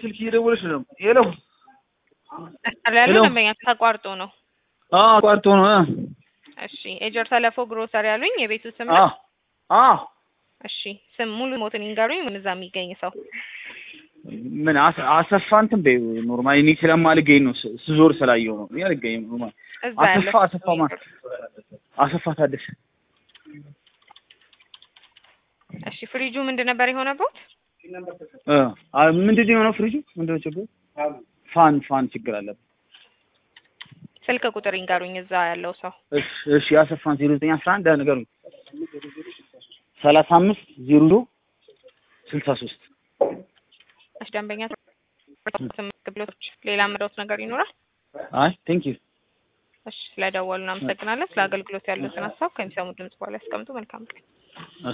ስልክ እየደወለች ነው። ሄሎ መስመር ላይ ያለው ሄሎ። ደንበኛ ተቋርጦ ነው። አዎ አቋርጦ ነው። አ እሺ ኤጀር ተለፎ ግሮሰሪ ያሉኝ የቤቱ ስም አ ነው። አ እሺ ስም ሙሉ ሞትን ይንገሩኝ። ምን እዛ የሚገኝ ሰው ምን አሰ- አሰፋ እንትን በይው ኖርማሊ እኔ ስለማልገኝ ነው ስ- ስዞር ስላየው ነው። እኔ አልገኝም ኖርማሊ እዛ ያለ አሰፋ አሰፋ ማ አሰፋ ታደሰ እሺ ፍሪጁ ምንድን ነበር የሆነበት? እ አ ምንድን ነው የሆነው? ፍሪጁ ምንድን ነው ችግሩ? ፋን ፋን ችግር አለበት። ስልክ ቁጥር ይንገሩኝ። እዛ ያለው ሰው እሺ እሺ አሰፋን ዜሮ ዘጠኝ አስራ አንድ ነገሩኝ ሰላሳ አምስት ዜሮ ስልሳ ሶስት እሺ ደንበኛ ግብሎች ሌላ ምረውት ነገር ይኖራል? አይ ቴንክ ዩ እሺ ስለደወሉ እናመሰግናለን። ስለ አገልግሎት ያሉትን ሀሳብ ከሚሰሙ ድምጽ በኋላ ያስቀምጡ። መልካም ቀን።